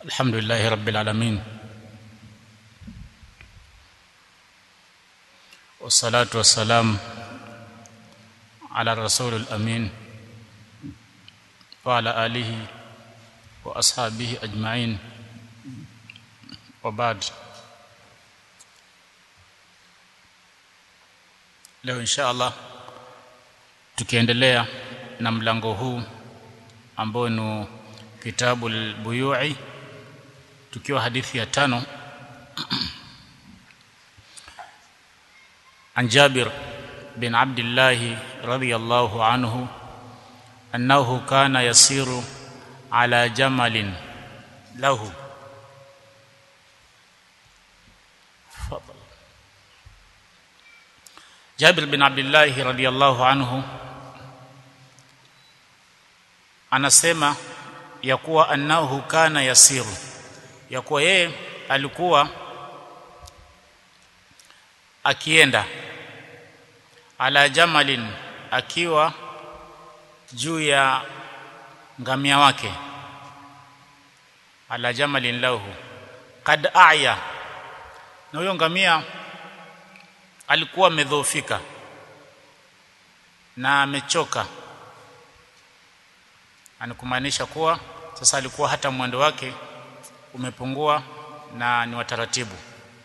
الحمد لله رب العالمين والصلاة والسلام على الرسول الأمين وعلى آله وأصحابه أجمعين وبعد leo insha Allah tukiendelea na mlango huu ambao ni kitabu al-buyu'i tukiwa hadithi ya tano عن جابر بن عبد الله رضي الله عنه أنه كان يسير على جمل له فضل جابر بن عبد الله رضي الله عنه anasema ya kuwa annahu kana yasiru ya kuwa yeye alikuwa akienda ala jamalin akiwa juu ya ngamia wake ala jamalin lahu kad aya na huyo ngamia alikuwa amedhoofika na amechoka anakumaanisha kuwa sasa alikuwa hata mwendo wake umepungua na ni wataratibu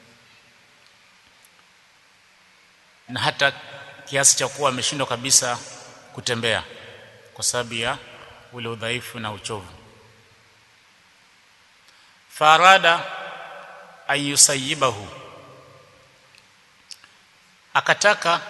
na hata kiasi cha kuwa ameshindwa kabisa kutembea kwa sababu ya ule udhaifu na uchovu farada ayusayibahu akataka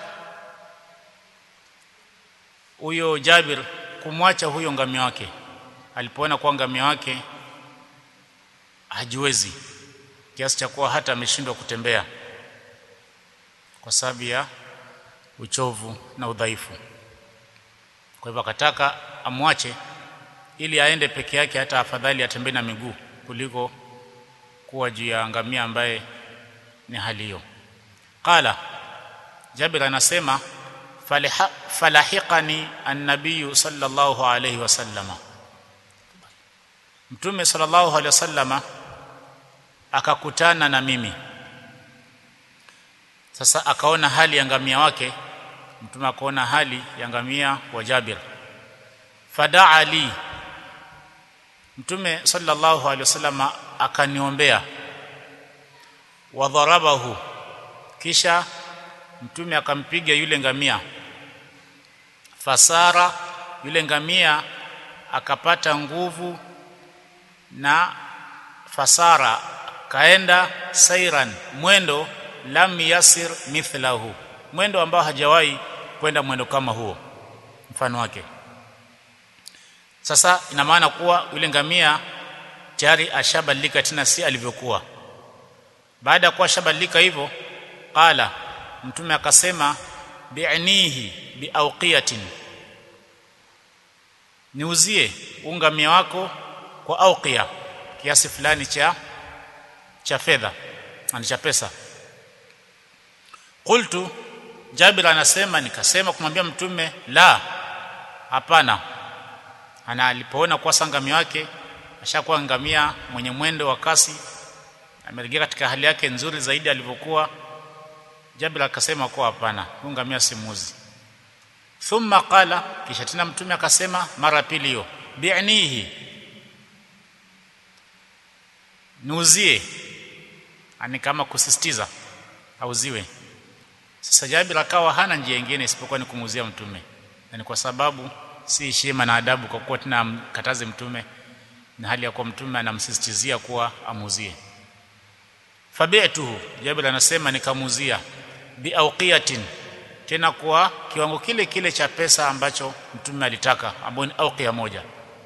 huyo Jabir kumwacha huyo ngamia wake alipoona kwa ngamia wake hajiwezi kiasi cha kuwa hata ameshindwa kutembea kwa sababu ya uchovu na udhaifu kwa hivyo akataka amwache ili aende peke yake hata afadhali atembee na miguu kuliko kuwa juu ya ngamia ambaye ni hali hiyo qala Jabir anasema falahiqani an-nabiy sallallahu alayhi wasallama Mtume sallallahu alayhi wasallama akakutana na mimi sasa akaona hali ya ngamia wake mtume akaona hali ya ngamia wa Jabir fadaa li mtume sallallahu alaihi wasallam akaniombea wadharabahu kisha mtume akampiga yule ngamia fasara yule ngamia akapata nguvu na fasara kaenda sairan mwendo lam yasir mithlahu mwendo ambao hajawahi kwenda mwendo kama huo mfano wake sasa ina maana kuwa yule ngamia tayari ashabadilika tena si alivyokuwa baada ya kuwa ashabadilika hivyo qala mtume akasema bi'nihi biawqiyatin niuzie ungamia wako kwa auqiya kiasi fulani cha cha fedha ani cha pesa qultu Jabir anasema nikasema kumwambia mtume la hapana ana alipoona kwa sangamia wake ashakuwa ngamia mwenye mwendo wa kasi amerejea katika hali yake nzuri zaidi alivyokuwa Jabir akasema kwa hapana huyu ngamia simuzi thumma qala kisha tena mtume akasema mara pili hiyo bi'nihi nuzie ani kama kusisitiza auziwe sasa Jabir akawa hana njia nyingine isipokuwa ni kumuuzia mtume na ni kwa sababu si heshima na adabu kwa kuwa tena mkataze mtume na hali ya kuwa mtume anamsisitizia kuwa amuuzie fabi'tuhu Jabir anasema nikamuuzia biawqiyatin tena kwa kiwango kile kile cha pesa ambacho mtume alitaka ambayo ni auqiya moja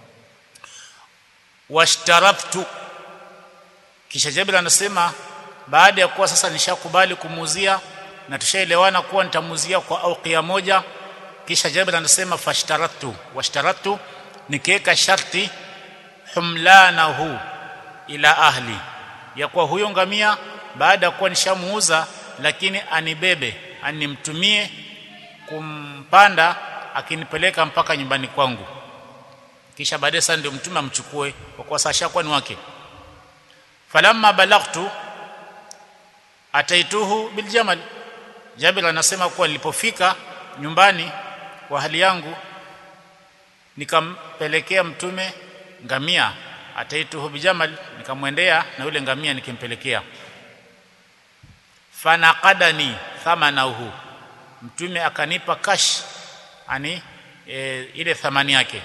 washtaraftu kisha Jabir anasema baada ya kuwa sasa nishakubali kumuuzia na tushaelewana kuwa nitamuzia kwa auqia moja kisha Jabir anasema fashtaratu washtaratu nikiweka sharti humlanahu ila ahli ya kuwa huyo ngamia baada ya kuwa nishamuuza lakini anibebe animtumie kumpanda akinipeleka mpaka nyumbani kwangu kisha baadaye sasa ndio mtume amchukue kwa kuwa sasa ni wake falamma balaghtu ataituhu biljamal Jabir anasema kuwa nilipofika nyumbani kwa hali yangu nikampelekea mtume ngamia ataituhu bijamal nikamwendea na yule ngamia nikimpelekea fanaqadani thamanahu mtume akanipa kash ani e, ile thamani yake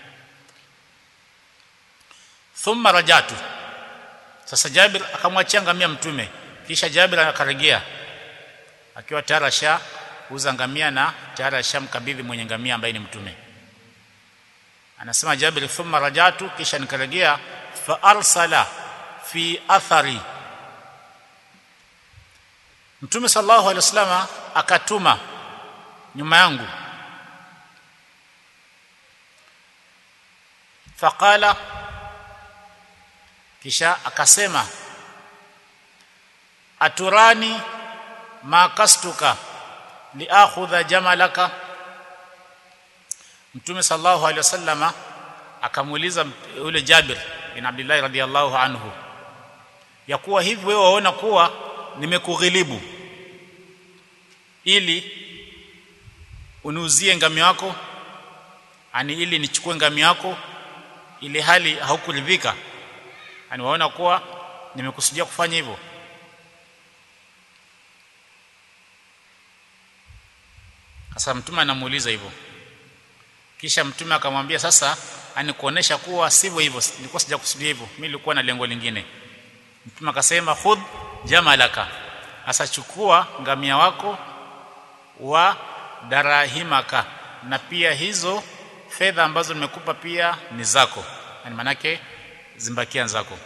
thumma rajatu sasa Jabir akamwachia ngamia mtume kisha Jabir akarejea akiwa tayari asha uza ngamia na tayari ashamkabidhi mwenye ngamia ambaye ni mtume anasema Jabir thumma rajatu kisha nikarejea fa arsala fi athari Mtume sallallahu alaihi wasallam akatuma nyuma yangu faqala kisha akasema aturani ma kastuka liakhudha jamalaka Mtume sallallahu alaihi wasallama akamuuliza yule Jabir bin Abdullah radhiyallahu anhu ya kuwa hivi wewe waona kuwa nimekughilibu ili uniuzie ngamia wako ani ili nichukue ngamia wako ili hali haukuridhika ani waona kuwa nimekusudia kufanya hivyo sasa mtume anamuuliza hivyo kisha mtume akamwambia sasa ani kuonesha kuwa sivyo hivyo nilikuwa sijakusudia hivyo mimi nilikuwa na lengo lingine mtume akasema khudh jamalaka asachukua ngamia wako wa darahimaka na pia hizo fedha ambazo nimekupa pia ni zako yani manake zimbakia zako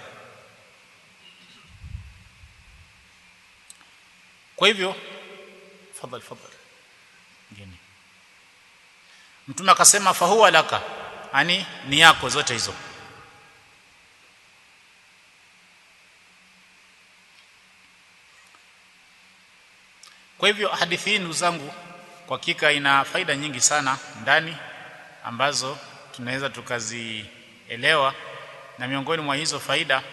kwa hivyo fadhali fadhali ngine mtume akasema fahuwa laka yani ni yako zote hizo Kwa hivyo hadithi hii ndugu zangu kwa hakika ina faida nyingi sana ndani ambazo tunaweza tukazielewa na miongoni mwa hizo faida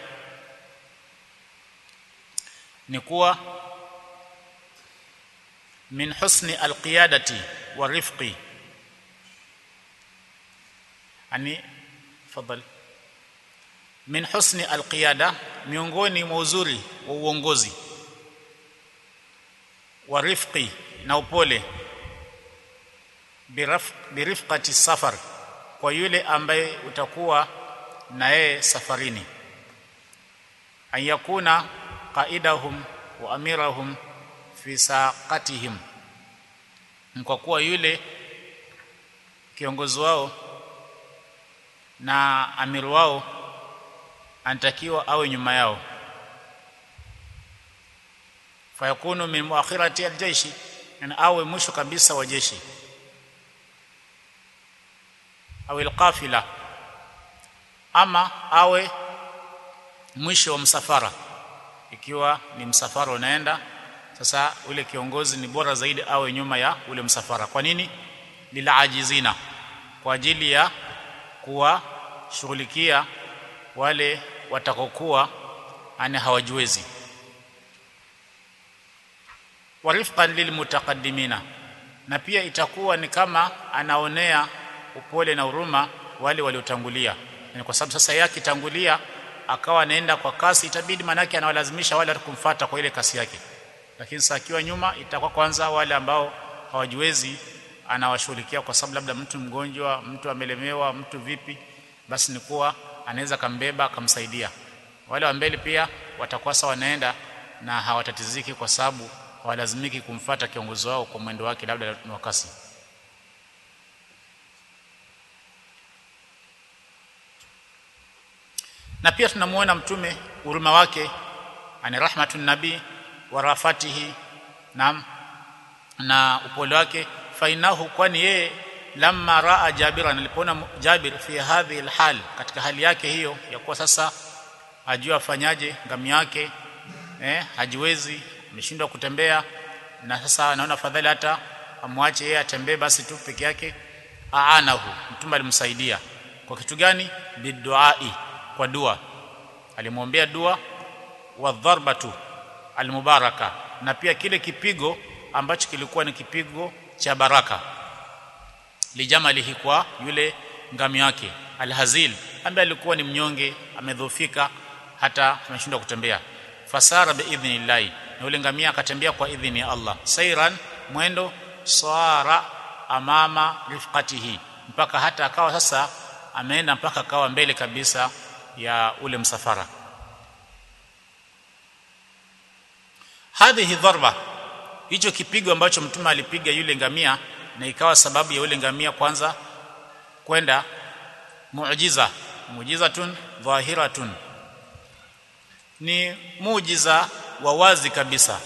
ni kuwa min husni alqiyadati wa rifqi ani fadhali min husni alqiyada miongoni mwa uzuri wa uongozi wa rifqi na upole biraf, birifqati safar kwa yule ambaye utakuwa na yeye safarini an yakuna qaidahum wa amirahum fi saqatihim kwa kuwa yule kiongozi wao na amiri wao anatakiwa awe nyuma yao fayakunu min muakhirati aljaishi na awe mwisho kabisa wa jeshi au alqafila ama awe mwisho wa msafara ikiwa ni msafara unaenda sasa ule kiongozi ni bora zaidi awe nyuma ya ule msafara kwa nini lilaajizina kwa ajili ya kuwashughulikia wale watakokuwa ani hawajiwezi warifqan lilmutaqaddimina na pia itakuwa ni kama anaonea upole na huruma wale waliotangulia yani kwa sababu sasa yake tangulia akawa anaenda kwa kasi itabidi manake anawalazimisha wale kumfata kwa ile kasi yake lakini sasa akiwa nyuma itakuwa kwanza wale ambao hawajiwezi anawashughulikia kwa sababu labda mtu mgonjwa mtu amelemewa mtu vipi basi ni kuwa anaweza kambeba akamsaidia wale wa mbele pia watakuwa sawa wanaenda na hawatatiziki kwa sababu hawalazimiki kumfata kiongozi wao kwa mwendo wake labda ni wakasi na pia tunamuona mtume huruma wake ani rahmatun nabii wa rafatihi na na upole wake fainahu kwani yeye lamma raa jabiran alipoona jabir fi hadhihi alhal katika hali yake hiyo ya kuwa sasa ajua afanyaje ngamia yake eh hajiwezi ameshindwa kutembea na sasa anaona fadhali hata amwache yeye atembee basi tu peke yake aanahu mtume alimsaidia kwa kitu gani biduai kwa dua alimwombea dua wadharbatu almubaraka na pia kile kipigo ambacho kilikuwa ni kipigo cha baraka lijamalihi kwa yule ngami yake alhazil ambaye alikuwa ni mnyonge amedhofika hata ameshindwa kutembea fasara biidhnillahi na yule ngamia akatembea kwa idhini ya Allah sairan mwendo sara amama rifqatihi mpaka hata akawa sasa ameenda mpaka akawa mbele kabisa ya ule msafara hadhihi dharba hicho kipigo ambacho mtume alipiga yule ngamia na ikawa sababu ya yule ngamia kwanza kwenda muujiza muujizatun dhahiratun ni muujiza wa wazi kabisa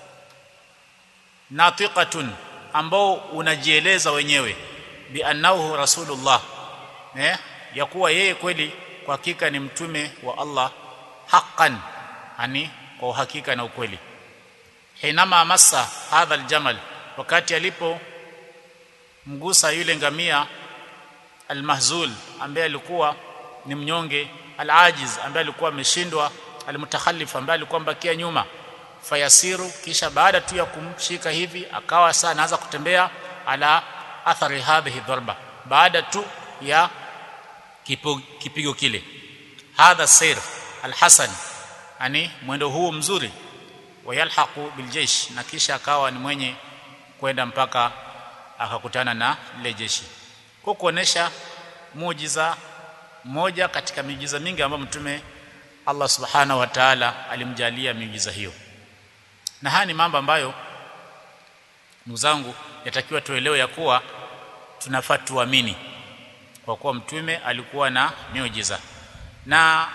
natiqatun ambao unajieleza wenyewe bi annahu rasulullah eh ya kuwa yeye kweli kwa hakika ni mtume wa Allah haqqan yani kwa uhakika na ukweli hinama massa hadha aljamal wakati alipo mgusa yule ngamia almahzul ambaye alikuwa ni mnyonge alajiz ambaye alikuwa ameshindwa almutakhallif ambaye alikuwa mbakia nyuma fayasiru kisha baada tu ya kumshika hivi akawa saa anaanza kutembea ala athari hadhihi dharba baada tu ya kipo, kipigo kile hadha sir alhasan yani mwendo huu mzuri wayalhaqu biljeish na kisha akawa ni mwenye kwenda mpaka akakutana na lile jeshi kwa kuonesha muujiza moja katika miujiza mingi ambayo mtume Allah subhanahu wa ta'ala alimjalia miujiza hiyo na haya ni mambo ambayo ndugu zangu yatakiwa tuelewe ya kuwa tunafaa tuamini kwa kuwa mtume alikuwa na miujiza na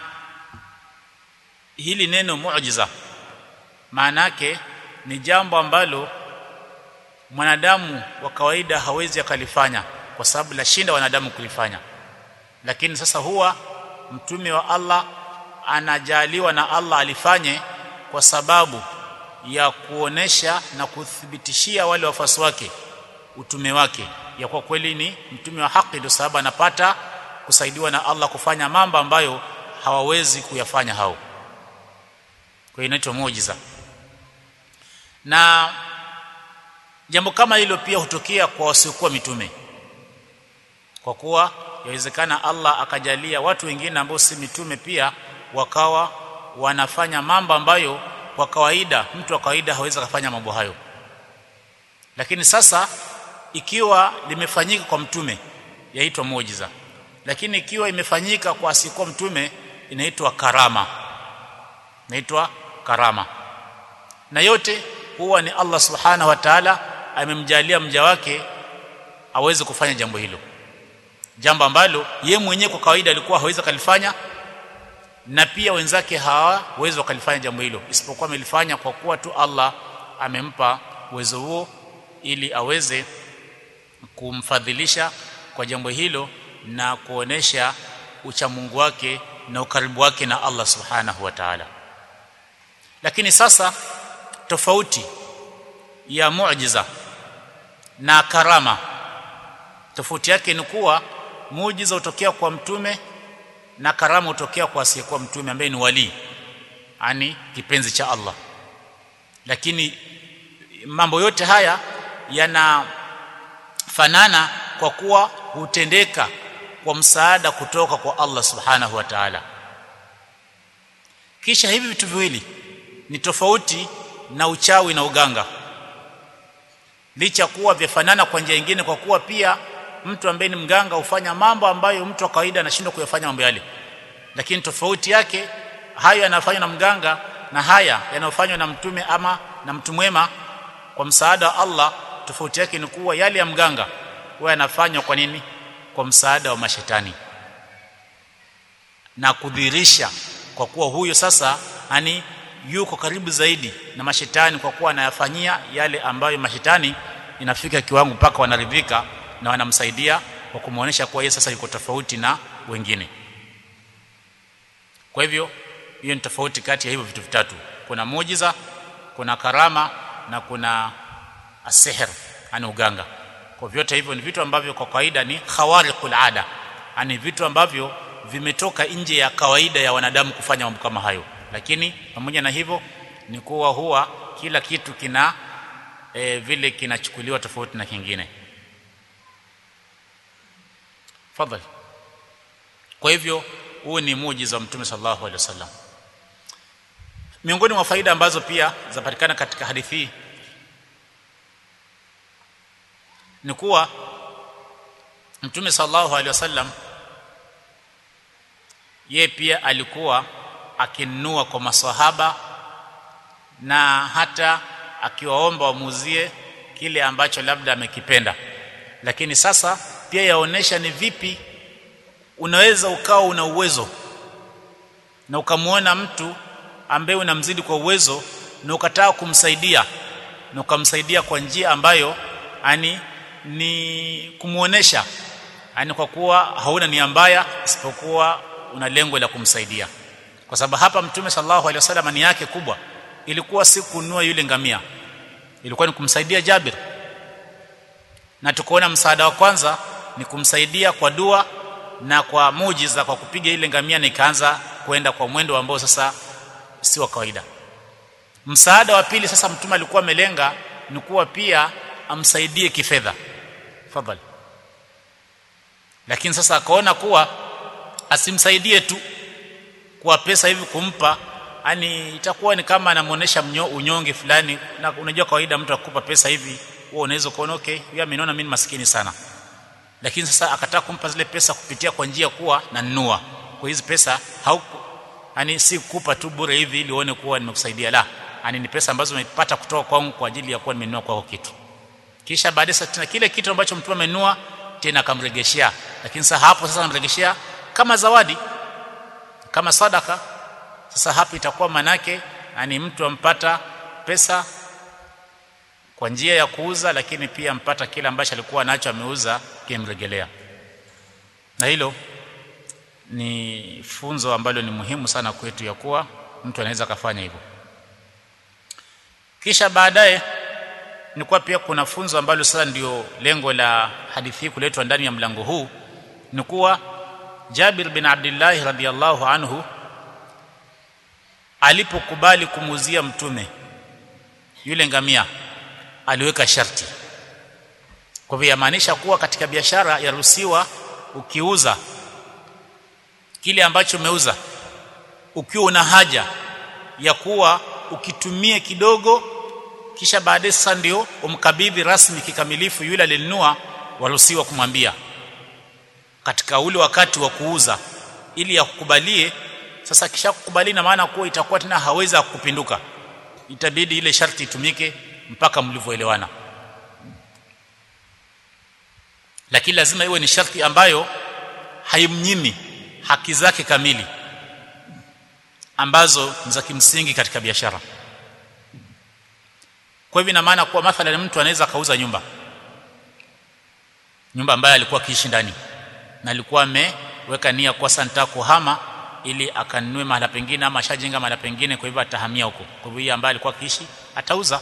hili neno muujiza maana yake ni jambo ambalo mwanadamu wa kawaida hawezi akalifanya kwa sababu la shinda wanadamu kulifanya lakini sasa huwa mtume wa Allah anajaliwa na Allah alifanye kwa sababu ya kuonesha na kuthibitishia wale wafasi wake utume wake ya kwa kweli ni mtume wa haki ndio sababu anapata kusaidiwa na Allah kufanya mambo ambayo hawawezi kuyafanya hao kwa inaitwa muujiza na jambo kama hilo pia hutokea kwa wasiokuwa mitume kwa kuwa yawezekana Allah akajalia watu wengine ambao si mitume pia wakawa wanafanya mambo ambayo kwa kawaida mtu wa kawaida hawezi kufanya mambo hayo lakini sasa ikiwa limefanyika kwa mtume yaitwa muujiza lakini ikiwa imefanyika kwa asikuwa mtume inaitwa karama inaitwa karama na yote huwa ni Allah subhanahu wa ta'ala amemjalia mja wake aweze kufanya jambo hilo jambo ambalo ye mwenyewe kwa kawaida alikuwa hawezi kalifanya na pia wenzake hawawezi wakalifanya jambo hilo isipokuwa amelifanya kwa kuwa tu Allah amempa uwezo huo ili aweze kumfadhilisha kwa jambo hilo na kuonesha uchamungu wake na ukaribu wake na Allah subhanahu wa ta'ala lakini sasa tofauti ya muujiza na karama tofauti yake ni kuwa muujiza utokea kwa mtume na karama utokea kwa asiyekuwa mtume ambaye ni wali ani kipenzi cha Allah lakini mambo yote haya yanafanana kwa kuwa hutendeka kwa msaada kutoka kwa Allah subhanahu wa ta'ala kisha hivi vitu viwili ni tofauti na uchawi na uganga licha kuwa vyafanana kwa njia nyingine kwa kuwa pia mtu ambaye ni mganga hufanya mambo ambayo mtu wa kawaida anashindwa kuyafanya mambo yale lakini tofauti yake hayo yanafanywa na mganga na haya yanayofanywa na mtume ama na mtu mwema kwa msaada wa Allah tofauti yake ni kuwa yale ya mganga huwa yanafanywa kwa nini kwa msaada wa mashetani na kudhirisha kwa kuwa huyo sasa ani yuko karibu zaidi na mashetani kwa kuwa anayafanyia yale ambayo mashetani inafika kiwango mpaka wanaridhika na wanamsaidia kwa kumuonesha kuwa yeye sasa yuko tofauti na wengine kwa hivyo hiyo ni tofauti kati ya hivyo vitu vitatu kuna muujiza kuna karama na kuna asihr ani uganga kwa vyote hivyo ni vitu ambavyo kwa kawaida ni khawariqul ada ani vitu ambavyo vimetoka nje ya kawaida ya wanadamu kufanya mambo kama hayo lakini pamoja na hivyo ni kuwa huwa kila kitu kina e, vile kinachukuliwa tofauti na kingine fadhali kwa hivyo huu ni muujiza wa mtume sallallahu alaihi wasallam miongoni mwa faida ambazo pia zapatikana katika hadithi hii ni kuwa mtume sallallahu alaihi wasallam yeye pia alikuwa akinunua kwa maswahaba na hata akiwaomba wamuzie kile ambacho labda amekipenda lakini sasa pia yaonesha ni vipi unaweza ukawa una uwezo na ukamwona mtu ambaye unamzidi kwa uwezo na ukataka kumsaidia na ukamsaidia kwa njia ambayo ani ni kumuonesha ani kwa kuwa hauna nia mbaya isipokuwa una lengo la kumsaidia kwa sababu hapa mtume sallallahu alaihi wasallam ni yake kubwa ilikuwa si kununua yule ngamia ilikuwa ni kumsaidia Jabir na tukoona msaada wa kwanza ni kumsaidia kwa dua na kwa mujiza kwa kupiga ile ngamia na ikaanza kwenda kwa mwendo ambao sasa si wa kawaida msaada wa pili sasa mtume alikuwa amelenga ni kuwa pia amsaidie kifedha fadhali lakini sasa akaona kuwa asimsaidie tu kwa pesa hivi kumpa yani itakuwa ni kama anamuonesha unyonge fulani na unajua kawaida mtu akupa pesa hivi wewe unaweza kuona okay yeye ameniona mimi maskini sana lakini sasa akataka kumpa zile pesa kupitia kwa njia kuwa nanunua kwa hizi pesa hauku yani si kupa tu bure hivi ili uone kuwa nimekusaidia la yani ni pesa ambazo umepata kutoka kwangu kwa ajili ya kuwa nimenunua kwako kitu kisha baadaye tena kile kitu ambacho mtu amenunua tena akamregeshea lakini sasa hapo sasa anamregeshea kama zawadi kama sadaka sasa hapo itakuwa manake yani mtu ampata pesa kwa njia ya kuuza lakini pia mpata kile ambacho alikuwa nacho ameuza kimregelea na hilo ni funzo ambalo ni muhimu sana kwetu ya kuwa mtu anaweza kafanya hivyo kisha baadaye ni kuwa pia kuna funzo ambalo sasa ndio lengo la hadithi hii kuletwa ndani ya mlango huu ni kuwa Jabir bin Abdullah radhiyallahu anhu alipokubali kumuzia mtume yule ngamia aliweka sharti kwa hivyo yamaanisha kuwa katika biashara yaruhusiwa ukiuza kile ambacho umeuza ukiwa una haja ya kuwa ukitumie kidogo kisha baadaye sasa ndio umkabidhi rasmi kikamilifu yule alinunua waruhusiwa kumwambia katika ule wakati wa kuuza ili akukubalie sasa kisha kukubali na maana kuwa itakuwa tena haweza kupinduka itabidi ile sharti itumike mpaka mlivyoelewana lakini lazima iwe ni sharti ambayo haimnyimi haki zake kamili ambazo ni za kimsingi katika biashara kwa hivyo ina maana kuwa mathalan mtu anaweza kauza nyumba nyumba ambayo alikuwa akiishi ndani na alikuwa ameweka nia kwa santa kuhama ili akanunue mahala pengine ama ashajenga mahala pengine kwa hivyo atahamia huko kwa hivyo ambaye alikuwa akiishi atauza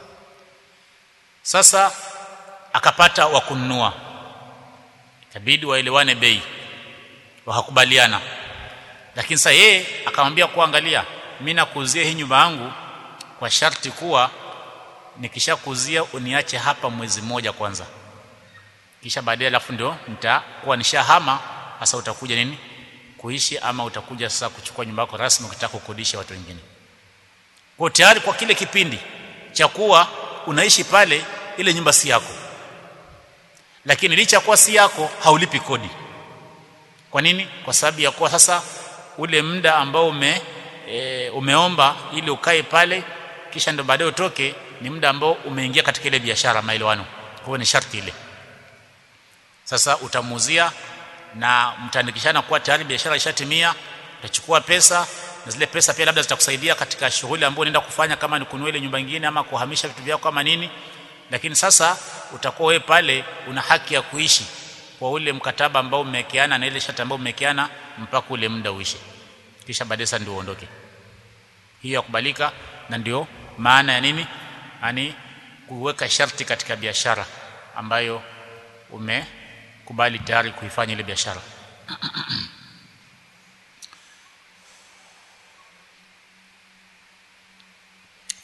sasa akapata wa kununua itabidi waelewane bei wakakubaliana lakini sasa yeye akamwambia kuangalia mimi nakuuzia hii nyumba yangu kwa sharti kuwa nikishakuzia uniache hapa mwezi mmoja kwanza kisha baadaye alafu ndio nitakuwa nishahama sasa utakuja nini kuishi ama utakuja sasa kuchukua nyumba yako rasmi ukitaka kukodisha watu wengine kwa tayari kwa kile kipindi cha kuwa unaishi pale ile nyumba si yako lakini licha kuwa si yako haulipi kodi kwa nini kwa sababu ya kuwa sasa ule muda ambao ume e, umeomba ili ukae pale kisha ndo baadaye utoke ni muda ambao umeingia katika ile biashara maelewano kwa hiyo ni sharti ile sasa utamuuzia na mtaandikishana kuwa tayari biashara ishatimia utachukua pesa na zile pesa pia labda zitakusaidia katika shughuli ambayo unaenda kufanya kama ni kununua ile nyumba nyingine ama kuhamisha vitu vyako kama nini lakini sasa utakuwa wewe pale una haki ya kuishi kwa ule mkataba ambao mmewekeana na ile shati ambayo mmewekeana mpaka ule muda uishe kisha baadaye sasa ndio uondoke hiyo yakubalika na ndio maana ya nini yani kuweka sharti katika biashara ambayo umekubali tayari kuifanya ile biashara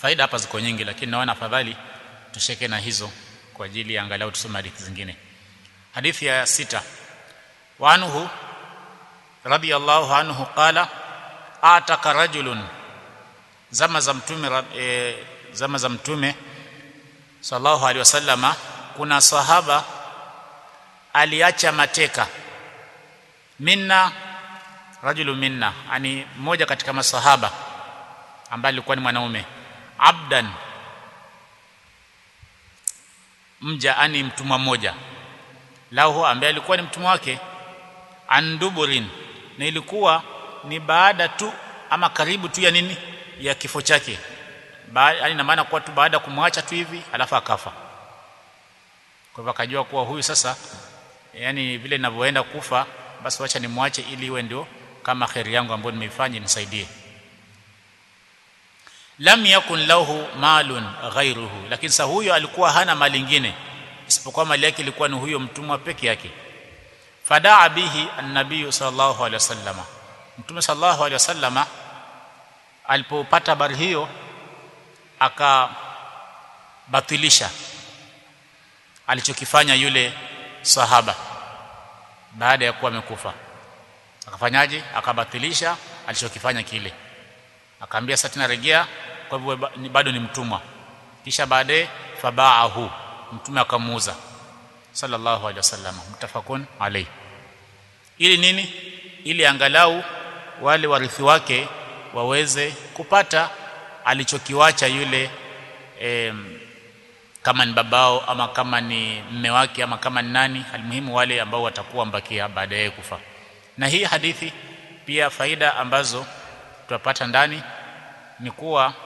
faida hapa ziko nyingi lakini naona afadhali tusheke na hizo kwa ajili ya angalau tusome hadithi zingine hadithi ya sita wa anhu radiyallahu anhu qala ataka rajulun zama za mtume e, zama za mtume sallallahu alaihi wasallama kuna sahaba aliacha mateka minna rajulu minna ani mmoja katika masahaba ambaye alikuwa ni mwanaume abdan mja ani mtumwa mmoja lahu ambaye alikuwa ni mtumwa wake anduburin na ilikuwa ni baada tu ama karibu tu ya nini ya kifo chake yani na maana kuwa tu baada kumwacha tu hivi alafu akafa kwa hivyo akajua kuwa huyu sasa yani vile ninavyoenda kufa basi wacha nimwache ili iwe ndio kama khairi yangu ambayo nimeifanya nisaidie lam yakun lahu malun ghairuhu lakini sasa huyo alikuwa hana mali nyingine isipokuwa mali yake ilikuwa ni huyo mtumwa peke yake fadaa bihi an-nabiy sallallahu alaihi wasallama mtume sallallahu alaihi wasallama alipopata habari hiyo akabatilisha alichokifanya yule sahaba baada ya kuwa amekufa akafanyaje akabatilisha alichokifanya kile akaambia sasa tena rejea kwa hivyo bado ni mtumwa kisha baadaye fabaahu mtume akamuuza sallallahu alaihi wasallam mtafakun alayhi ili nini ili angalau wale warithi wake waweze kupata alichokiwacha yule em, kama ni babao ama kama ni mme wake ama kama ni nani almuhimu wale ambao watakuwa mbakia baada ya kufa na hii hadithi pia faida ambazo tutapata ndani ni kuwa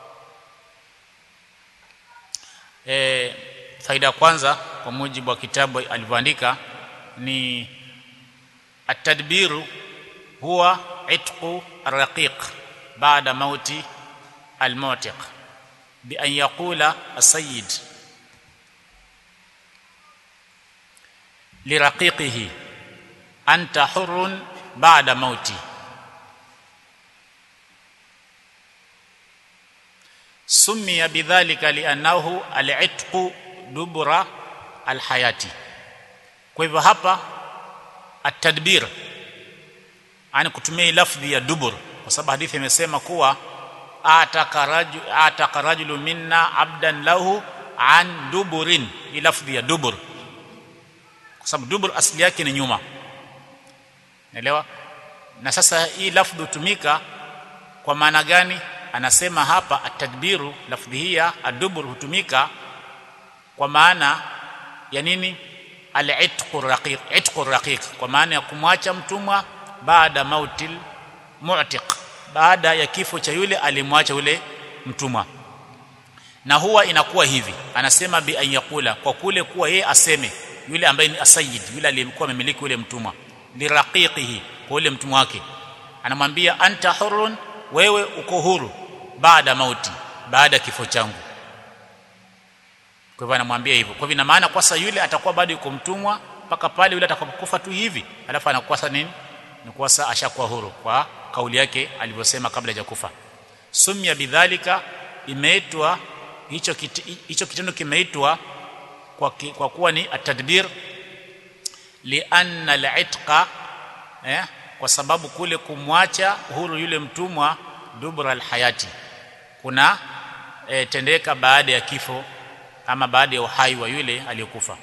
e, faida ya kwanza kwa mujibu wa kitabu alivyoandika ni atadbiru huwa itqu raqiq baada mauti almutiq bi an yaqula asayid liraqiqihi anta hurrun baada mauti سمي بذلك لانه العتق دبر الحياه kwa hivyo hapa atadbir ani kutumia lafdhi ya dubur kwa sababu hadithi imesema kuwa ataka rajulu minna abdan lahu an duburin hii lafdhi ya dubur kwa sababu dubur asili yake ni nyuma naelewa na sasa hii lafdhi hutumika kwa maana gani anasema hapa atadbiru lafdhi hii ya adubur hutumika kwa maana ya nini al-itqu raqiq itqu raqiq kwa maana ya kumwacha mtumwa baada mautil mu'tiq baada ya kifo cha yule alimwacha yule mtumwa na huwa inakuwa hivi anasema bi an yaqula kwa kule kuwa yeye aseme yule ambaye ni asayid yule aliyekuwa amemiliki yule mtumwa liraqiqihi kwa yule mtumwa wake anamwambia anta hurrun wewe uko huru baada mauti baada kifo changu kwa hivyo anamwambia hivyo kwa hivyo ina maana kwa sasa yule atakuwa bado yuko mtumwa mpaka pale yule atakapokufa tu hivi alafu anakuwa sasa nini ni kwa sasa ashakuwa huru kwa kauli yake alivyosema kabla ya kufa sumya bidhalika imeitwa hicho hicho kitendo kimeitwa kwa, ki, kwa kuwa ni atadbir lianna al-itqa eh, kwa sababu kule kumwacha huru yule mtumwa dubra alhayati kuna e, tendeka baada ya kifo ama baada ya uhai wa yule aliyokufa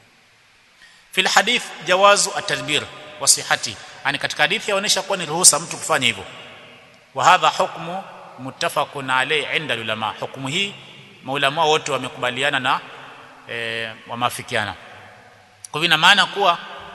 fil hadith jawazu atadbir wa sihati yani katika hadithi yaonesha kuwa ni ruhusa mtu kufanya hivyo wa hadha hukmu muttafaqun alayhi inda ulama hukumu hii maulama wote wamekubaliana na e, wamafikiana kwa hivyo ina maana kuwa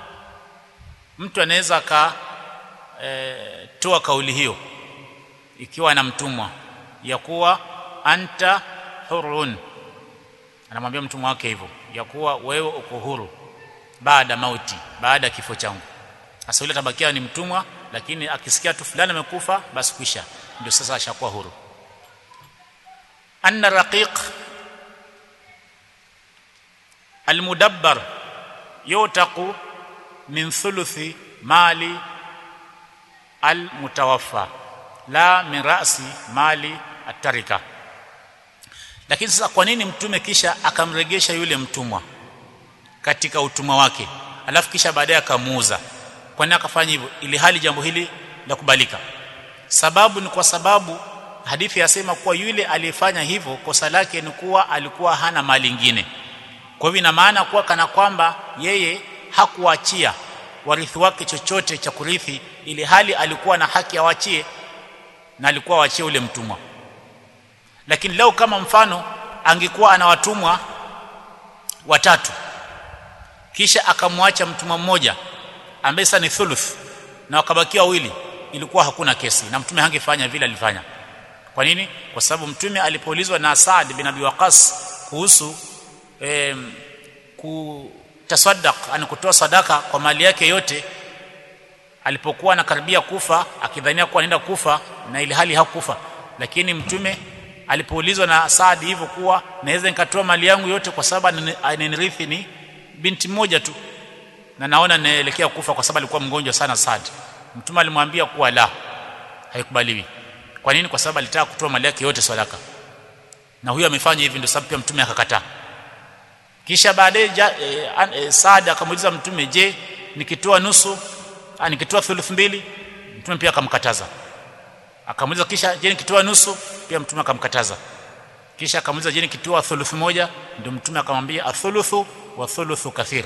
mtu anaweza ka e, toa kauli hiyo ikiwa na mtumwa ya kuwa anta hurun anamwambia mtumwa wake hivyo ya kuwa wewe uko huru baada mauti baada kifo changu sasa yule tabakia ni mtumwa lakini akisikia tu fulani amekufa basi kwisha ndio sasa ashakuwa huru anna raqiq almudabbar yutaqu min thuluthi mali almutawaffa la min ra'si mali atarika lakini sasa kwa nini mtume kisha akamregesha yule mtumwa katika utumwa wake alafu kisha baadaye akamuuza kwa nini akafanya hivyo ili hali jambo hili la kubalika sababu ni kwa sababu hadithi yasema kuwa yule aliyefanya hivyo kosa lake ni kuwa alikuwa hana mali nyingine kwa hivyo ina maana kuwa kana kwamba yeye hakuachia warithi wake chochote cha kurithi ili hali alikuwa na haki awachie na alikuwa awachie ule mtumwa lakini leo kama mfano angekuwa ana watumwa watatu kisha akamwacha mtumwa mmoja ambaye sasa ni thuluth na wakabakia wawili ilikuwa hakuna kesi na mtume hangefanya vile alifanya kwa nini kwa sababu mtume alipoulizwa na Saad bin Abi Waqas kuhusu eh, kutasaddaq ana kutoa sadaka kwa mali yake yote alipokuwa anakaribia kufa akidhania kuwa anaenda kufa na ili hali hakufa lakini mtume alipoulizwa na Saad hivyo kuwa naweza nikatoa mali yangu yote kwa sababu ananirithi ni binti moja tu na naona naelekea kufa kwa sababu alikuwa mgonjwa sana Saad mtume alimwambia kuwa la haikubaliwi kwa nini kwa sababu alitaka kutoa mali yake yote sadaka na huyo amefanya hivi ndio sababu pia mtume akakataa kisha baadaye e, e, Saad akamuuliza mtume je nikitoa nusu a, nikitoa thuluth mbili mtume pia akamkataza akamuuliza kisha je nikitoa nusu pia mtume akamkataza kisha akamuuliza je nikitoa thuluth moja ndio mtume akamwambia athuluthu wa thuluthu kathir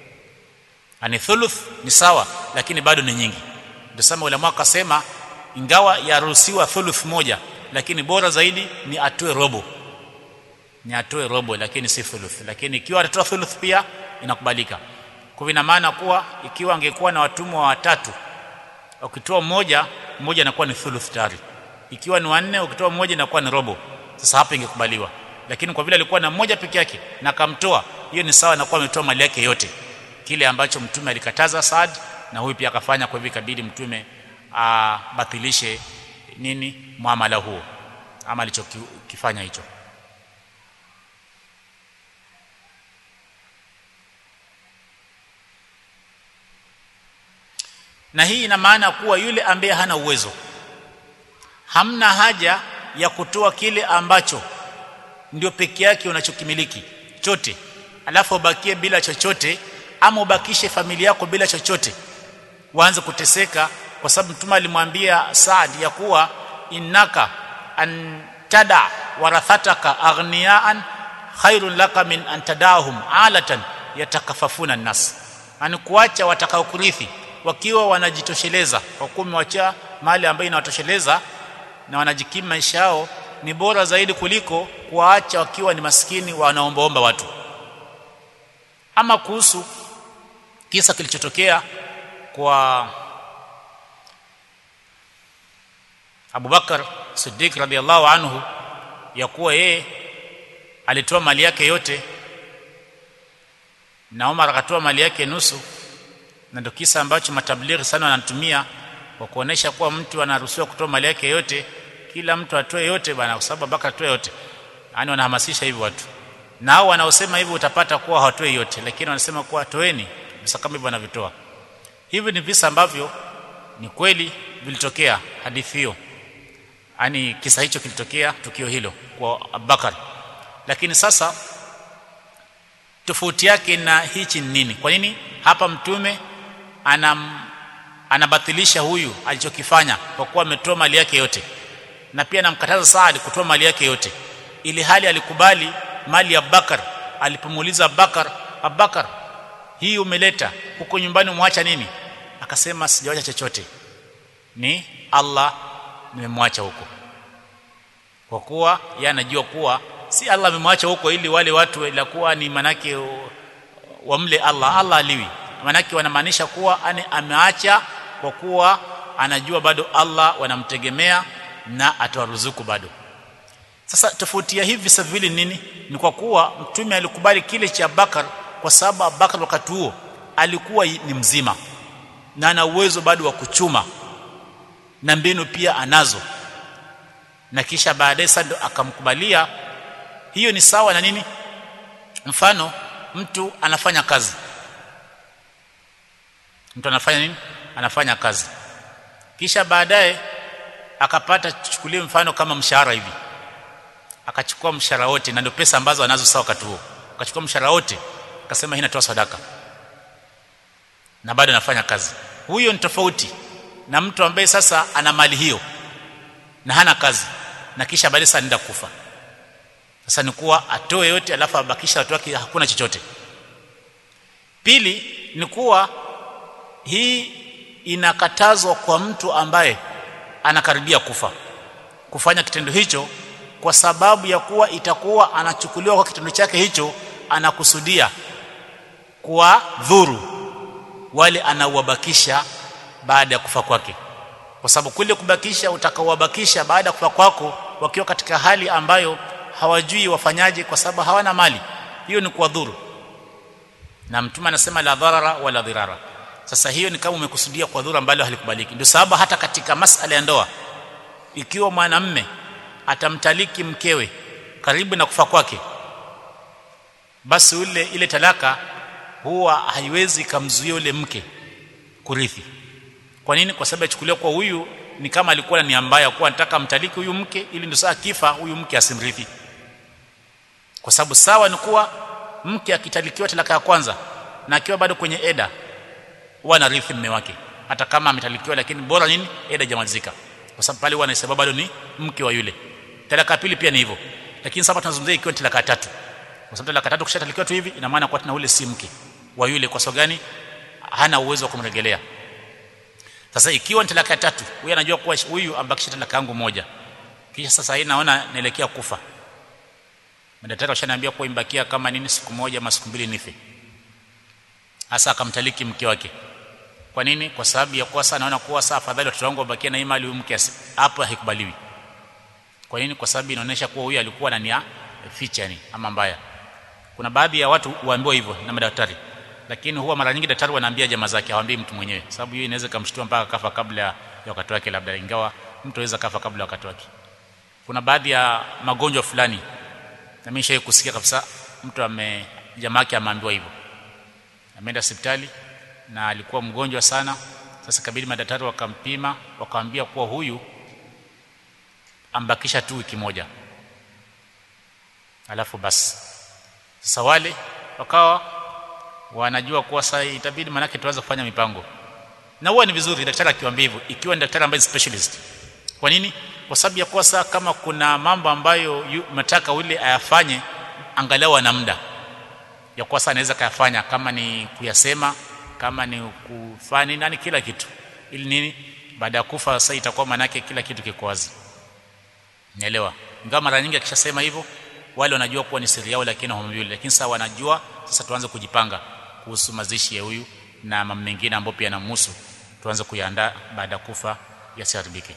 ani thuluth ni sawa lakini bado ni nyingi ndio sema ulama akasema ingawa yaruhusiwa thuluth moja lakini bora zaidi ni atoe robo ni atoe robo lakini si thuluth lakini ikiwa atatoa thuluth pia inakubalika kwa ina maana kuwa ikiwa angekuwa na watumwa watatu ukitoa mmoja mmoja inakuwa ni thuluth tayari ikiwa ni wanne ukitoa mmoja inakuwa ni robo sasa hapa ingekubaliwa lakini kwa vile alikuwa na mmoja peke yake na akamtoa hiyo ni sawa na kuwa ametoa mali yake yote kile ambacho mtume alikataza Saad na huyu pia akafanya kwa hivyo ikabidi mtume abatilishe nini muamala huo ama alichokifanya hicho na hii ina maana kuwa yule ambaye hana uwezo hamna haja ya kutoa kile ambacho ndio peke yake unachokimiliki chote alafu ubakie bila chochote ama ubakishe familia yako bila chochote waanze kuteseka kwa sababu mtume alimwambia Saad ya kuwa innaka an tada warathataka aghniyaan khairun laka min an tadahum alatan yatakafafuna nnas ani kuacha watakaokurithi wakiwa wanajitosheleza kwa kuwa umewacha mali ambayo inawatosheleza na wanajikimu maisha yao ni bora zaidi kuliko kuwaacha wakiwa ni maskini wanaombaomba watu ama kuhusu kisa kilichotokea kwa Abu Bakar Siddiq radhiallahu anhu ya kuwa yeye alitoa mali yake yote na Umar akatoa mali yake nusu na ndio kisa ambacho matablighi sana wanatumia kwa kuonesha kuwa mtu anaruhusiwa kutoa mali yake yote kila mtu atoe yote bana kwa sababu Bakar atoe yote yani wanahamasisha hivyo watu na hao wanaosema hivyo utapata kuwa hawatoi yote lakini wanasema kuwa toeni visa kama hivyo wanavitoa hivi ni visa ambavyo ni kweli vilitokea hadithi hiyo yani kisa hicho kilitokea tukio hilo kwa Abubakar lakini sasa tofauti yake na hichi ni nini kwa nini hapa mtume anam anabatilisha huyu alichokifanya kwa kuwa ametoa mali yake yote na pia anamkataza Saad kutoa mali yake yote ili hali alikubali mali ya Abubakar alipomuuliza Abubakar Abubakar hii umeleta huko nyumbani umwacha nini akasema sijawacha chochote ni Allah nimemwacha huko kwa kuwa yeye anajua kuwa si Allah amemwacha huko ili wale watu ila kuwa ni manake wamle Allah Allah aliwi manake wanamaanisha kuwa ani ameacha kwa kuwa anajua bado Allah wanamtegemea na atawaruzuku bado sasa tofauti ya hivi visa viwili nini ni kwa kuwa mtume alikubali kile cha Bakar kwa sababu Abubakar wakati huo alikuwa ni mzima na ana uwezo bado wa kuchuma na mbinu pia anazo na kisha baadaye sasa akamkubalia hiyo ni sawa na nini mfano mtu anafanya kazi mtu anafanya nini anafanya kazi kisha baadaye akapata chukulie mfano kama mshahara hivi akachukua mshahara wote na ndio pesa ambazo anazo sawa wakati huo akachukua mshahara wote akasema hii natoa sadaka na bado anafanya kazi huyo ni tofauti na mtu ambaye sasa ana mali hiyo na hana kazi na kisha baadaye sasa anaenda kufa sasa ni kuwa atoe yote alafu abakisha watu wake hakuna chochote pili ni kuwa hii inakatazwa kwa mtu ambaye anakaribia kufa kufanya kitendo hicho kwa sababu ya kuwa itakuwa anachukuliwa kwa kitendo chake hicho anakusudia kwa dhuru wale anauwabakisha baada ya kufa kwake kwa sababu kule kubakisha utakaowabakisha baada ya kufa kwako wakiwa katika hali ambayo hawajui wafanyaje kwa sababu hawana mali hiyo ni kuwadhuru na mtume anasema la dharara wala dhirara sasa hiyo ni kama umekusudia kwa dhuru ambalo halikubaliki ndio sababu hata katika masala ya ndoa ikiwa mwanamme atamtaliki mkewe karibu na kufa kwake basi ule ile talaka huwa haiwezi kamzuia ule mke kurithi kwa nini kwa sababu achukuliwa kwa huyu ni kama alikuwa na nia mbaya kuwa anataka mtaliki huyu mke ili ndio saa kifa huyu mke asimrithi kwa sababu sawa ni kuwa mke akitalikiwa talaka ya kwanza na akiwa bado kwenye eda huwa anarithi mume wake hata kama ametalikiwa lakini bora nini eda jamalizika kwa sababu pale huwa anahesabu bado ni mke wa yule talaka pili pia ni hivyo lakini sasa tunazungumzia ikiwa talaka tatu kwa sababu talaka tatu kishatalikiwa tu hivi ina maana kwa tena ule si mke wa yule kwa sababu gani hana uwezo wa kumrejelea sasa ikiwa ni talaka tatu huyu anajua kuwa huyu ambakisha talaka yangu moja kisha sasa hii naona naelekea kufa madaktari washaniambia kuwa imbakia kama nini siku moja ama siku mbili nife hasa akamtaliki mke wake kwa nini kwa sababu ya kuwa sana naona kuwa saa afadhali watoto wangu wabakie na imani huyu mke hapo haikubaliwi kwa nini kwa sababu inaonyesha kuwa huyu alikuwa na nia ficha ni ama mbaya kuna baadhi ya watu huambiwa hivyo na madaktari lakini huwa mara nyingi daktari wanaambia jamaa zake hawaambii mtu mwenyewe sababu hiyo inaweza kumshtua mpaka kafa kabla ya wakati wake labda ingawa mtu anaweza kafa kabla ya wakati wake kuna baadhi ya magonjwa fulani na mimi shawahi kusikia kabisa mtu ame jamaa yake ameambiwa hivyo ameenda hospitali na alikuwa mgonjwa sana sasa kabidi madaktari wakampima wakamwambia kuwa huyu ambakisha tu wiki moja alafu basi sasa wale wakawa wanajua kuwa sasa itabidi manake tuanze kufanya mipango na huwa ni vizuri daktari akiwaambia hivyo ikiwa ni daktari ambaye specialist kwa nini kwa sababu ya kuwa sasa kama kuna mambo ambayo nataka ule ayafanye angalau ana muda ya kuwa sasa anaweza kayafanya kama ni kuyasema kama ni kufanya nani kila kitu ili nini baada ya kufa sasa itakuwa manake kila kitu kiko wazi Nielewa. Ingawa mara nyingi akishasema hivyo wale wanajua kuwa ni siri yao lakini hawamjui lakini sasa wanajua sasa tuanze kujipanga kuhusu mazishi ya huyu na mambo mengine ambayo pia yanamhusu tuanze kuyaandaa baada ya kufa yasiharibike.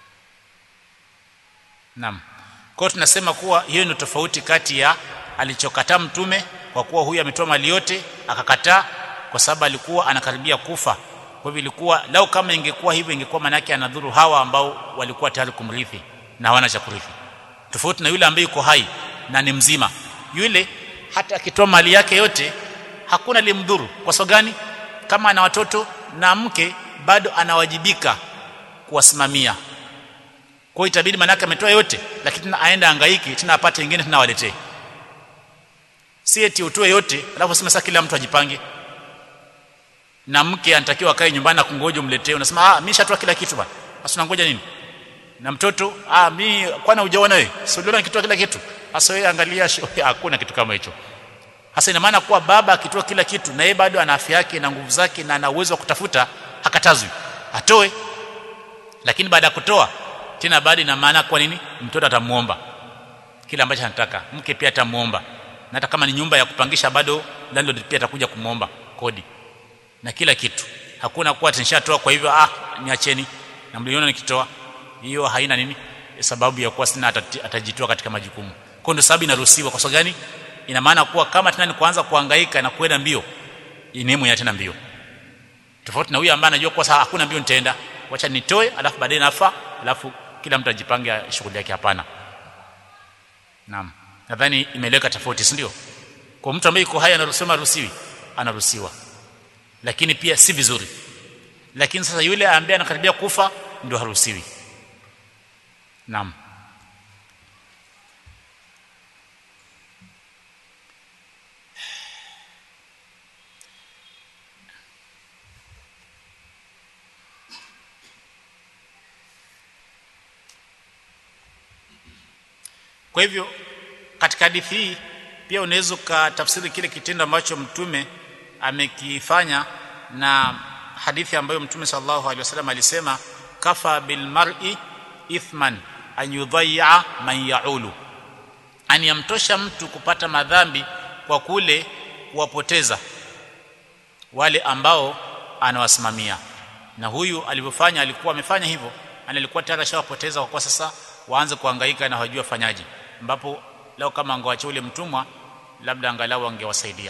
Naam. Kwa tunasema kuwa hiyo ni tofauti kati ya alichokataa mtume kwa kuwa huyu ametoa mali yote akakataa kwa sababu alikuwa anakaribia kufa. Kwa hivyo ilikuwa lau kama ingekuwa hivyo ingekuwa manake anadhuru hawa ambao walikuwa tayari kumrithi na hawana cha kurithi tofauti na yule ambaye yuko hai na ni mzima yule hata akitoa mali yake yote hakuna limdhuru kwa sababu gani kama ana watoto na mke bado anawajibika kuwasimamia kwa hiyo itabidi manake ametoa yote lakini tena aenda hangaiki tena apate wengine tena waletee si eti utoe yote alafu sema sasa kila mtu ajipange na mke anatakiwa akae nyumbani na kungoja umletee unasema ah mimi nishatoa kila kitu bwana sasa unangoja nini na mtoto ah mimi kwana hujaona wewe si uliona nikitoa kila kitu hasa wewe angalia hakuna kitu kama hicho hasa ina maana kuwa baba akitoa kila kitu na yeye bado ana afya yake na nguvu zake na ana uwezo wa kutafuta hakatazwi atoe lakini baada ya kutoa tena baada ina maana kwa nini mtoto atamuomba kile ambacho anataka mke pia atamuomba na hata kama ni nyumba ya kupangisha bado landlord pia atakuja kumuomba kodi na kila kitu hakuna kuwa tinishatoa kwa hivyo ah niacheni na mliona nikitoa hiyo haina nini sababu ya kuwa sina atajitoa katika majukumu kwa ndio sababu inaruhusiwa kwa sababu gani ina maana kuwa kama tena ni kuanza kuhangaika na kwenda mbio inemu ya tena mbio tofauti na huyu ambaye anajua kwa sasa hakuna mbio nitaenda wacha nitoe alafu baadaye nafa alafu kila mtu ajipange shughuli yake hapana naam nadhani imeleka tofauti si ndio kwa mtu ambaye yuko hai anaruhusiwa maruhusiwi anaruhusiwa lakini pia si vizuri lakini sasa yule ambaye anakaribia kufa ndio haruhusiwi naam kwa hivyo katika hadithi hii pia unaweza ukatafsiri kile kitendo ambacho mtume amekifanya na hadithi ambayo mtume sallallahu alaihi wasallam alisema kafa bil mar'i ithman an yudhayya man yaulu ani yamtosha mtu kupata madhambi kwa kule kuwapoteza wale ambao anawasimamia na huyu alivyofanya alikuwa amefanya hivyo ana alikuwa tayari ashawapoteza kwa kuwa sasa waanze kuhangaika na hawajui wafanyaje ambapo leo kama angewacha ule mtumwa labda angalau angewasaidia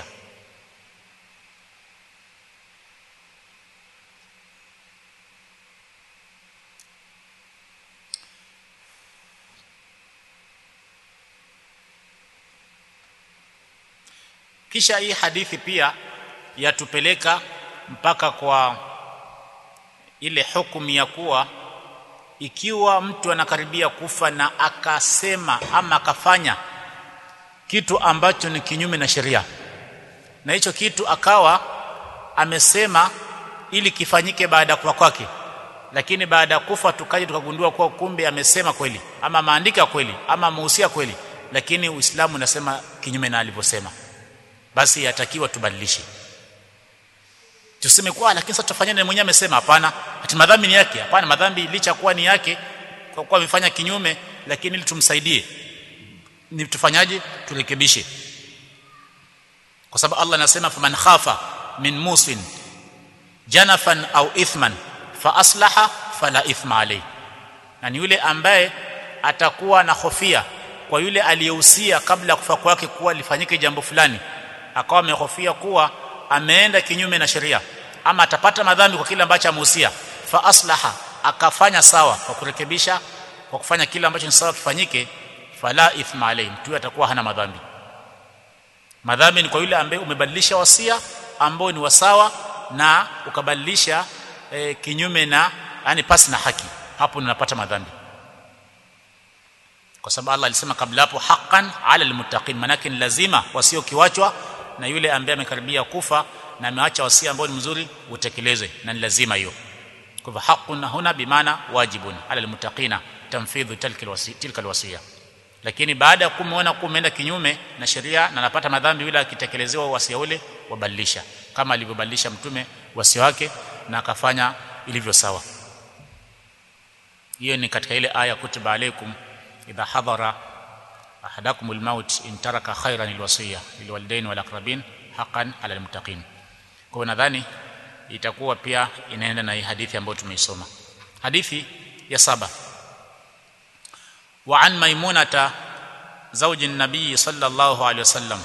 kisha hii hadithi pia yatupeleka mpaka kwa ile hukumu ya kuwa ikiwa mtu anakaribia kufa na akasema ama akafanya kitu ambacho ni kinyume na sheria na hicho kitu akawa amesema ili kifanyike baada ya kufa kwake lakini baada ya kufa tukaje tukagundua kuwa kumbe amesema kweli ama maandika kweli ama amehusia kweli lakini Uislamu unasema kinyume na alivyosema basi yatakiwa tubadilishe tuseme kwa lakini sasa tufanyane mwenyewe amesema hapana ati madhambi ni yake hapana madhambi licha kuwa ni yake kwa kuwa amefanya kinyume lakini ili tumsaidie ni tufanyaje turekebishe kwa sababu Allah anasema faman khafa min musin janafan au ithman fa aslaha fala ithma alayhi na ni yule ambaye atakuwa na hofia kwa yule aliyehusia kabla ya kufa kwake kuwa lifanyike jambo fulani akawa amehofia kuwa ameenda kinyume na sheria ama atapata madhambi kwa kile ambacho amehusia fa aslaha akafanya sawa kwa kurekebisha kwa kufanya kile ambacho ni sawa kifanyike fala ithma alayhi mtu atakuwa hana madhambi madhambi ni kwa yule ambaye umebadilisha wasia ambao ni wasawa na ukabadilisha e, kinyume na yani pasi na haki hapo unapata madhambi kwa sababu Allah alisema kabla hapo haqqan ala almuttaqin manake ni lazima wasio kiwachwa na yule ambaye amekaribia kufa na ameacha wasia ambao ni mzuri utekelezwe na ni lazima hiyo kwa hivyo haqqun huna bimaana wajibun ala almuttaqina tanfidhu tilka alwasiya lakini baada ya kumuona kumeenda kinyume na sheria na anapata madhambi yule akitekelezewa wasia ule wabadilisha kama alivyobadilisha mtume wasia wake na akafanya ilivyo sawa hiyo ni katika ile aya kutiba alaikum idha hadhara ahadakum almaut in taraka khairan alwasiya lilwalidain walaqrabin haqqan ala almuttaqin kwa nadhani itakuwa pia inaenda na hii hadithi ambayo tumeisoma hadithi ya saba وعن ميمونة زوج النبي صلى الله عليه وسلم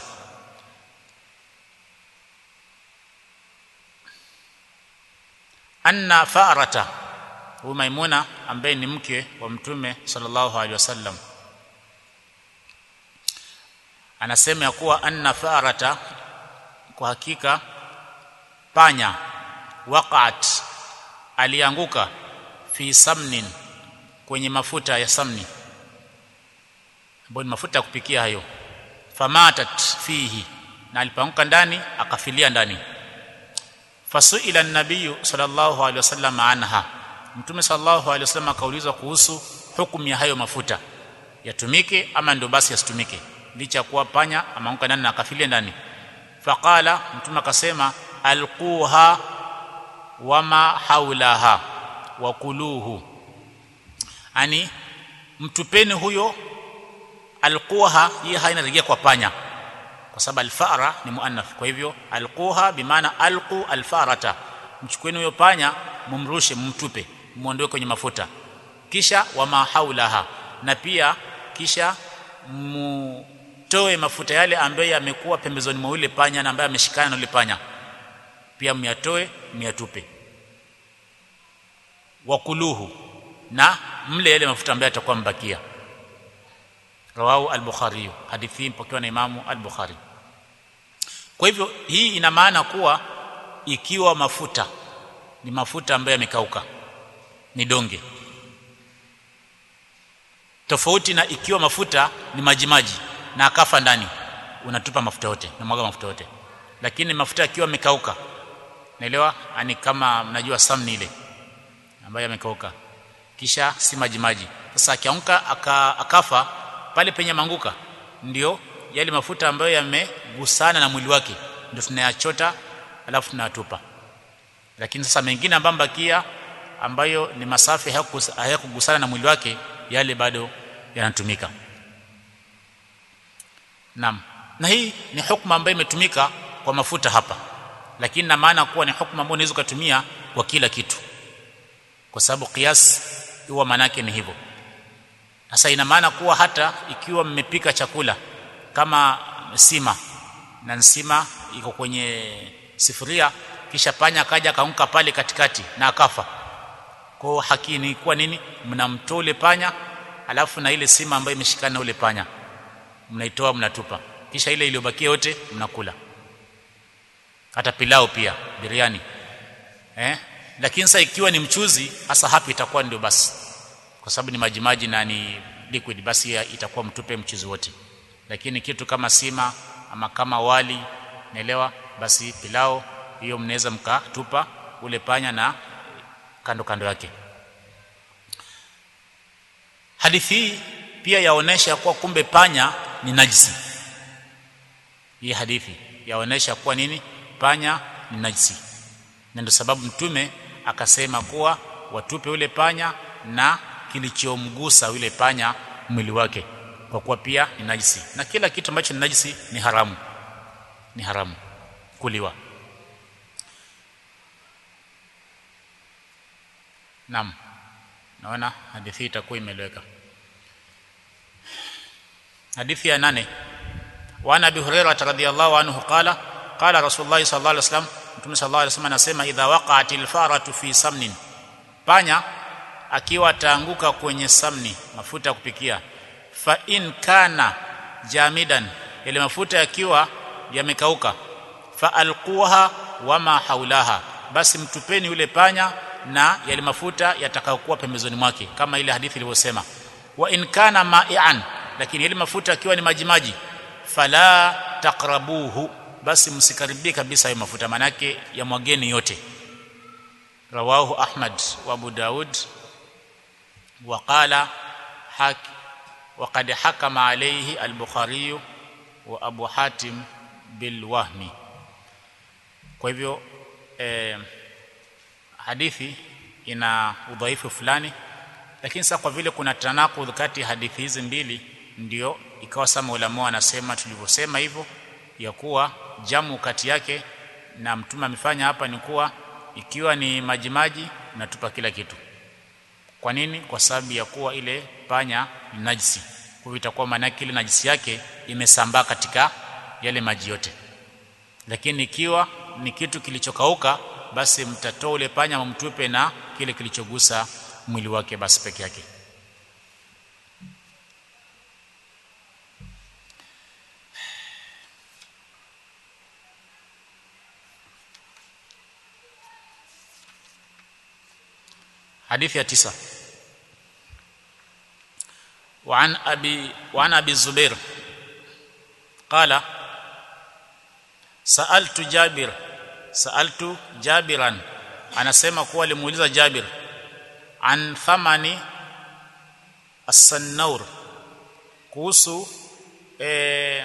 أن فأرة هو ميمونة ambaye ni mke wa mtume sallallahu alaihi wasallam anasema ya kuwa anna farata kwa hakika panya waqat alianguka fi samnin kwenye mafuta ya samni ambayo ni mafuta ya kupikia hayo famatat fihi na alipoanguka ndani akafilia ndani fasuila an-nabiy sallallahu alaihi wasallam anha mtume sallallahu alaihi wasallam akaulizwa kuhusu hukumu ya hayo mafuta yatumike ama ndio basi yasitumike licha kuwa panya ameanguka ndani na akafilia ndani faqala mtume akasema alquha wama haulaha wakuluhu ani mtupeni huyo alquha hii haina rejea kwa panya kwa sababu alfara ni muannath kwa hivyo alquha bimaana alqu alfarata mchukueni huyo panya mumrushe mumtupe muondoe kwenye mafuta kisha wama haulaha na pia kisha mutoe mafuta yale ambayo yamekuwa pembezoni mwa yule panya na ambaye ameshikana na yule panya pia myatoe myatupe wakuluhu na mle yale mafuta ambayo yatakuwa mbakia rawahu al-bukhari hadithi mpokewa na imamu al-bukhari kwa hivyo hii ina maana kuwa ikiwa mafuta ni mafuta ambayo yamekauka ni donge tofauti na ikiwa mafuta ni majimaji na akafa ndani unatupa mafuta yote na mwaga mafuta yote lakini mafuta yakiwa yamekauka naelewa ani kama mnajua samni ile ambayo yamekauka kisha si majimaji sasa akiamka aka, akafa pale penye manguka ndio yale mafuta ambayo yamegusana na mwili wake ndio tunayachota alafu tunatupa lakini sasa mengine ambayo bakia ambayo ni masafi hayakugusana na mwili wake yale bado yanatumika Naam. Na hii ni hukumu ambayo imetumika kwa mafuta hapa. Lakini na maana kuwa ni hukumu ambayo unaweza kutumia kwa kila kitu. Kwa sababu kias huwa maana yake ni hivyo. Sasa ina maana kuwa hata ikiwa mmepika chakula kama sima na nsima iko kwenye sifuria kisha panya kaja kaunka pale katikati na akafa. Kwa haki ni kuwa nini? Mnamtoa ule panya alafu na ile sima ambayo imeshikana na ule panya mnaitoa mnatupa kisha ile iliyobakia yote mnakula hata pilau pia biriani eh lakini sasa ikiwa ni mchuzi hasa hapa itakuwa ndio basi kwa sababu ni majimaji na ni liquid basi itakuwa mtupe mchuzi wote lakini kitu kama sima ama kama wali naelewa basi pilau hiyo mnaweza mkatupa ule panya na kando kando yake hadithi hii pia yaonesha kuwa kumbe panya ni najisi hii hadithi yaonesha kuwa nini panya ni najisi na ndio sababu mtume akasema kuwa watupe ule panya na kilichomgusa yule panya mwili wake kwa kuwa pia ni najisi na kila kitu ambacho ni najisi ni haramu ni haramu kuliwa Naam. Naona hadithi itakuwa imeleweka. Hadithi ya nane. Wa Abi Hurairah radhiyallahu anhu qala qala Rasulullah sallallahu alaihi wasallam Mtume sallallahu alaihi wasallam anasema idha waqa'atil faratu fi samnin panya akiwa ataanguka kwenye samni mafuta ya kupikia fa in kana jamidan ile mafuta yakiwa yamekauka fa alquha wama haulaha basi mtupeni yule panya na yale mafuta yatakayokuwa pembezoni mwake kama ile hadithi ilivyosema wa in kana ma'ian lakini yale mafuta akiwa ni majimaji fala taqrabuhu basi msikaribie kabisa hayo mafuta manake ya mwageni yote rawahu ahmad wa abu daud wa qala hak وقد حكم عليه البخاري وابو حاتم بالوهم kwa hivyo eh, hadithi ina udhaifu fulani lakini sasa kwa vile kuna tanakud kati hadithi hizi mbili ndio ikawa sama ulama anasema tulivyosema hivyo ya kuwa jamu kati yake na mtume amefanya hapa ni kuwa ikiwa ni majimaji natupa kila kitu kwa nini kwa sababu ya kuwa ile panya ni najisi kwa hivyo itakuwa maana yake ile najisi yake imesambaa katika yale maji yote lakini ikiwa ni kitu kilichokauka basi mtatoa ule panya mtupe na kile kilichogusa mwili wake basi peke yake حديث يا تسعة وعن أبي وعن أبي الزبير قال سألت جابر سألت جابرا anasema kuwa alimuuliza Jabir an thamani as-sannaur kuhusu e,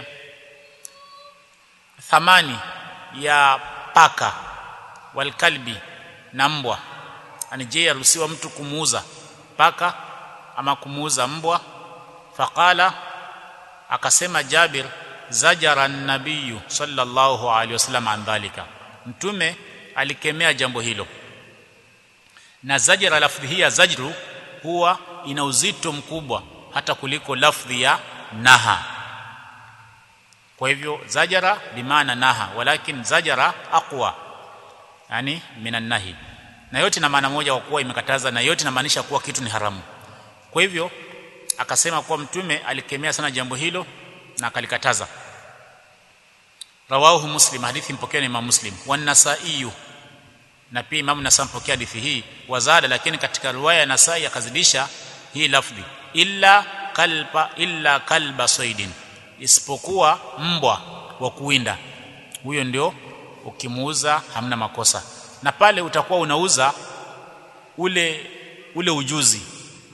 thamani ya paka wal kalbi na mbwa ani je yaruhusiwa mtu kumuuza paka ama kumuuza mbwa faqala akasema Jabir zajara an-nabiy sallallahu alaihi wasallam an dhalika mtume alikemea jambo hilo na zajra lafdhi hii ya zajru huwa ina uzito mkubwa hata kuliko lafdhi ya naha kwa hivyo zajara bimaana naha walakin zajara aqwa yani minan nahi na yote na maana moja kwa kuwa imekataza na yote inamaanisha kuwa kitu ni haramu kwa hivyo akasema kuwa mtume alikemea sana jambo hilo na akalikataza rawahu muslim hadithi mpokea ni imam muslim wa nasai na pia imam nasai mpokea hadithi hii wazada lakini katika riwaya ya nasai akazidisha hii lafdhi illa kalba illa kalba saidin isipokuwa mbwa wa kuwinda huyo ndio ukimuuza hamna makosa na pale utakuwa unauza ule ule ujuzi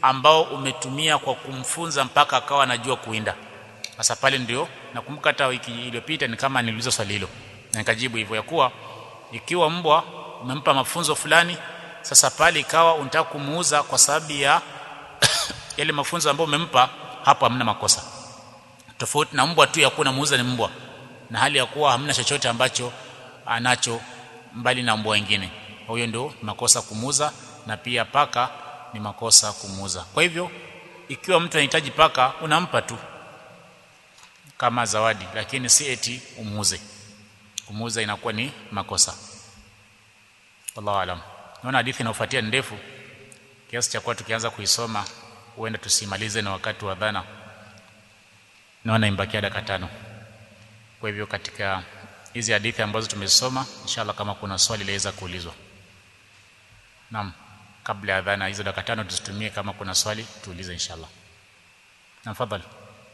ambao umetumia kwa kumfunza mpaka akawa anajua kuinda sasa pale ndio nakumbuka hata wiki iliyopita ni kama niliuliza swali hilo na nikajibu hivyo ya kuwa ikiwa mbwa umempa mafunzo fulani sasa pale ikawa unataka kumuuza kwa sababu ya yale mafunzo ambayo umempa hapo hamna makosa tofauti na mbwa tu ya kuwa muuza ni mbwa na hali ya kuwa hamna chochote ambacho anacho mbali na mbwa wengine huyo ndio makosa kumuuza na pia paka ni makosa kumuuza kwa hivyo ikiwa mtu anahitaji paka unampa tu kama zawadi lakini si eti umuuze kumuuza inakuwa ni makosa wallahu alam naona hadithi inayofuatia ni ndefu kiasi cha kuwa tukianza kuisoma huenda tusimalize na wakati wa dhana naona imbakia dakika tano kwa hivyo katika hizi hadithi ambazo tumesoma inshallah kama kuna swali laweza kuulizwa naam kabla ya dhana hizo dakika tano tuzitumie kama kuna swali tuulize inshallah naam fadhali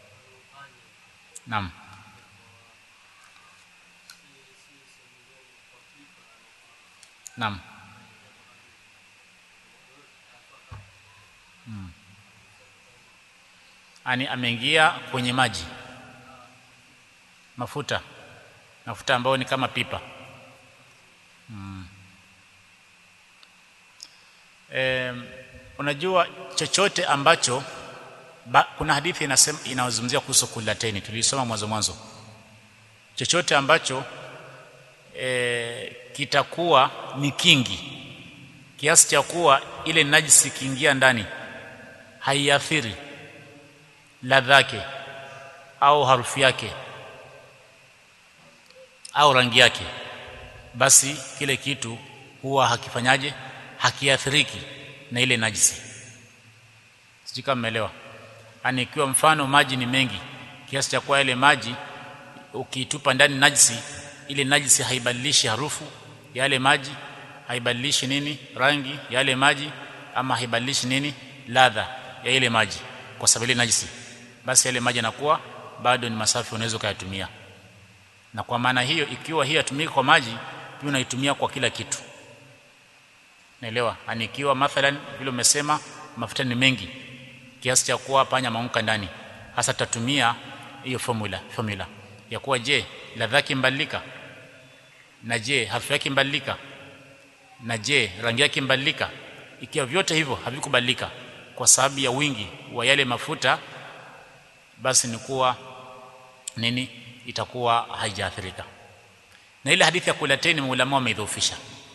naam naam hmm. ani ameingia kwenye maji mafuta mafuta ambayo ni kama pipa hmm. e, unajua chochote ambacho ba, kuna hadithi inasema inazungumzia kuhusu kulateni tulisoma mwanzo mwanzo chochote ambacho e, kitakuwa ni kingi kiasi cha kuwa ile najisi kiingia ndani haiathiri ladha yake au harufu yake au rangi yake basi kile kitu huwa hakifanyaje hakiathiriki na ile najisi sijui kama mmeelewa yani ikiwa mfano maji ni mengi kiasi cha kuwa ile maji ukitupa ndani najisi ile najisi haibadilishi harufu ya yale maji haibadilishi nini rangi ya yale maji ama haibadilishi nini ladha ya ile maji kwa sababu ile najisi basi yale maji yanakuwa bado ni masafi unaweza kuyatumia na kwa maana hiyo ikiwa hii yatumika kwa maji pia unaitumia kwa kila kitu naelewa yani ikiwa mathalan vile umesema mafuta ni mengi kiasi cha kuwa panya maunka ndani hasa tutatumia hiyo formula formula ya kuwa je ladha yake mbadilika na je harufu yake mbadilika na je rangi yake mbadilika ikiwa vyote hivyo havikubadilika kwa sababu ya wingi wa yale mafuta basi ni kuwa nini itakuwa haijaathirika na ile hadithi ya kulateni maulama wameidhoofisha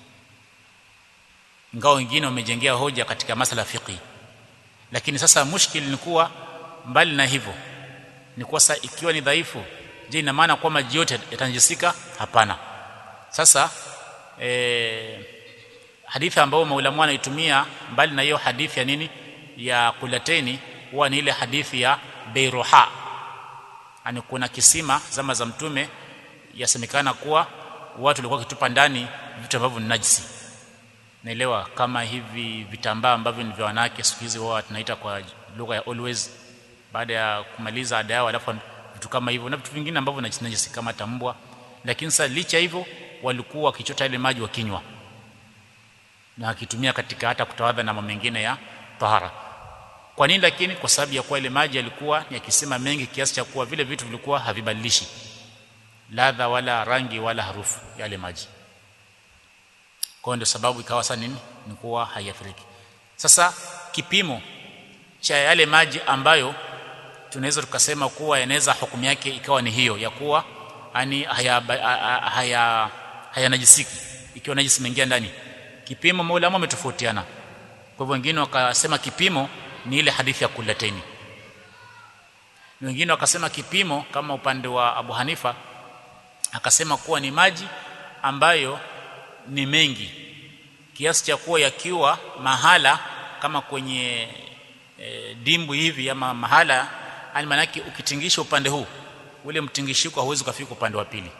ingawa wengine wamejengea hoja katika masala fiqhi lakini sasa mushkil ni kuwa mbali na hivyo ni kuwa sasa ikiwa ni dhaifu je ina maana kwamba maji yote yatanjisika hapana sasa e, hadithi ambayo maulama wanaitumia mbali na hiyo hadithi ya nini ya kulateni huwa ni ile hadithi ya Beiruha ani kuna kisima zama za mtume yasemekana kuwa watu walikuwa kitupa ndani vitu ambavyo ni najisi naelewa kama hivi vitambaa ambavyo ni vya wanawake siku hizi wao tunaita kwa lugha ya always baada ya kumaliza ada yao alafu vitu kama hivyo na vitu vingine ambavyo ni najisi kama tambwa lakini sasa licha hivyo walikuwa wakichota ile maji wakinywa na akitumia katika hata kutawadha na mambo mengine ya tahara kwa nini lakini kwa sababu ya kuwa ile maji yalikuwa ni yakisema mengi kiasi cha kuwa vile vitu vilikuwa havibadilishi ladha wala rangi wala harufu yale maji kwa ndio sababu ikawa sasa nini ni kuwa haiathiriki sasa kipimo cha yale maji ambayo tunaweza tukasema kuwa yanaweza hukumu yake ikawa ni hiyo ya kuwa yani haya haya hayanajisiki ikiwa najisi imeingia ndani kipimo maulama wametofautiana kwa hivyo wengine wakasema kipimo ni ile hadithi ya kulateni wengine wakasema kipimo kama upande wa Abu Hanifa akasema kuwa ni maji ambayo ni mengi kiasi cha kuwa yakiwa mahala kama kwenye e, dimbu hivi ama mahala yani manake ukitingisha upande huu ule mtingishiko hauwezi kufika upande wa pili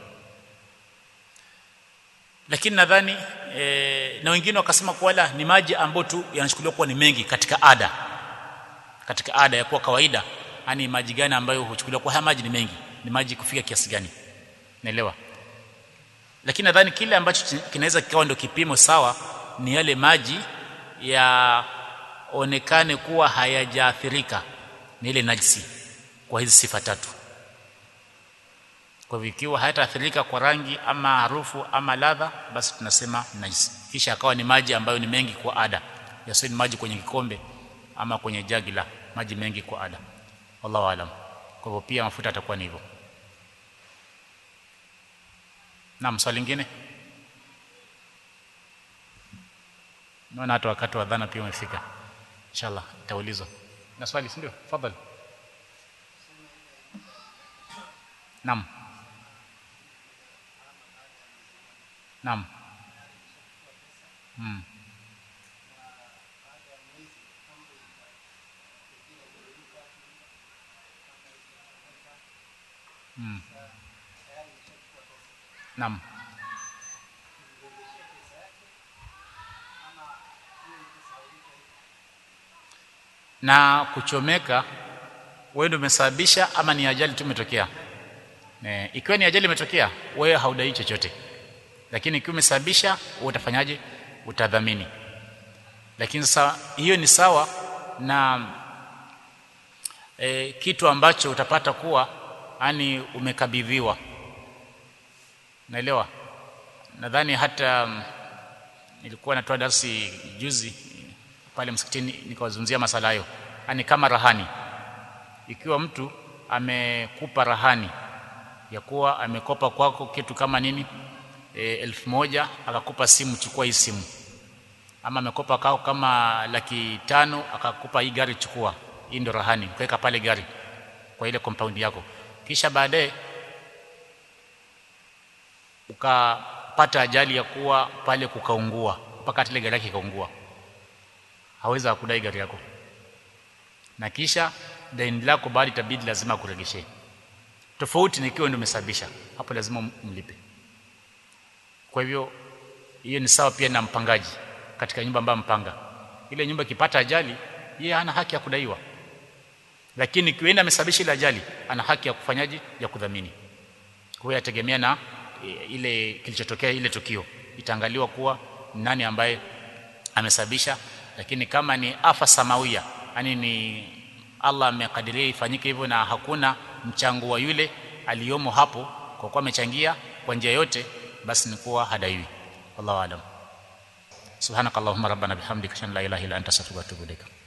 lakini nadhani e, na wengine wakasema kuwa la ni maji ambayo tu yanachukuliwa kuwa ni mengi katika ada katika ada ya kuwa kawaida yani maji gani ambayo huchukuliwa kwa haya maji ni mengi ni maji kufika kiasi gani naelewa lakini nadhani kile ambacho kinaweza kikawa ndio kipimo sawa ni yale maji ya yaonekane kuwa hayajaathirika ni ile najisi kwa hizi sifa tatu kwa hivyo ikiwa hayataathirika kwa rangi ama harufu ama ladha basi tunasema najisi kisha akawa ni maji ambayo ni mengi kwa ada yasiwe ni maji kwenye kikombe ama kwenye jagi la maji mengi kwa ada wallahu alam kwa hivyo pia mafuta atakuwa ni hivyo naam swali lingine naona hata wakati wa dhana pia umefika inshallah itaulizwa na swali si ndio tafadhali naam naam mm. Mm. Naam. Na kuchomeka wewe ndio umesababisha ama ni ajali tu imetokea? Eh, ikiwa ni ajali imetokea, wewe haudai chochote. Lakini ikiwa umesababisha, wewe utafanyaje? Utadhamini. Lakini sasa hiyo ni sawa na e, kitu ambacho utapata kuwa yani umekabidhiwa naelewa nadhani hata mm, nilikuwa natoa darsi juzi pale msikitini nikawazungumzia masala hayo yani kama rahani ikiwa mtu amekupa rahani ya kuwa amekopa kwako kitu kama nini e, elfu moja akakupa simu chukua hii simu ama amekopa kwako kama laki tano akakupa hii gari chukua hii ndio rahani ukaweka pale gari kwa ile compound yako kisha baadaye ukapata ajali ya kuwa pale kukaungua mpaka hata ile gari yake ikaungua hawezi kudai gari yako na kisha deni lako bado itabidi lazima akuregeshe tofauti ni ikiwa ndio umesababisha hapo lazima mlipe kwa hivyo hiyo ni sawa pia na mpangaji katika nyumba ambayo mpanga ile nyumba ikipata ajali yeye hana haki ya kudaiwa lakini ikiwa amesababisha ile ajali ana haki ya kufanyaje ya kudhamini kwa hiyo yategemea na e, ile kilichotokea ile tukio itaangaliwa kuwa nani ambaye amesababisha lakini kama ni afa samawia yani ni Allah amekadiria ifanyike hivyo na hakuna mchango wa yule aliyomo hapo kwa kuwa amechangia kwa njia yote basi ni kuwa hadaiwi wallahu alam subhanakallahumma rabbana bihamdika shan la ilaha illa anta astaghfiruka wa atubu ilaik